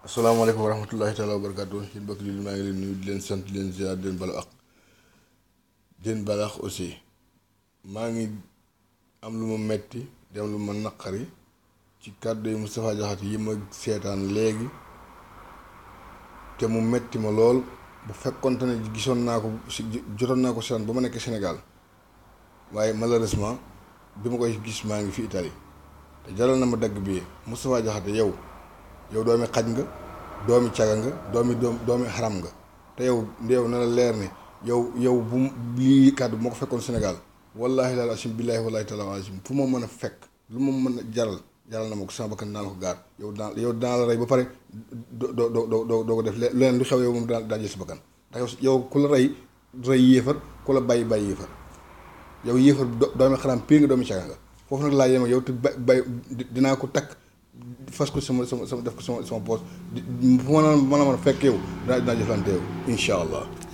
asalaamaaleykum wa rahmatullahi taala wa barakaatu yéen mbokk yi maa ngi leen nuyu di leen sant di leen ziar di leen balu ak di leen balax aussi maa ngi am lu ma metti di am lu ma naqari ci kàddu yi Moustapha Diakhaté yi ma seetaan léegi te mu metti ma lool bu fekkonte ne gisoon naa ko si jotoon naa ko seetaan ba ma nekk Sénégal waaye malheureusement bi ma koy gis maa ngi fi Italie te jaral na ma dagg bii Moustapha Diakhaté yow yow doomi xaj nga doomi caga nga doomi doom doomi xaram nga te yow yow na la leer ne yow yow bu lii kàddu bu ma ko fekkoon Sénégal wallaahi laal asim billaahi wallaahi taala asim fu ma mën a fekk lu ma mën a jaral jaral na ma ko sama bakkan daan ko gaar yow daan yow daan la rey ba pare doo doo doo doo doo ko def leneen lu xew yow moom daan daan jël sa bakkan ndax yow ku la rey rey yéefar ku la bàyyi bàyyi yéefar yow yéefar doomi xaram pire nga doomi caga nga foofu nag laa yem ak yow te bay bay dinaa ko takk fas ko sama sama sama def ko sama sama poos fu ma la mën a fekk yow dinaa dinaa jëflante yow incha allah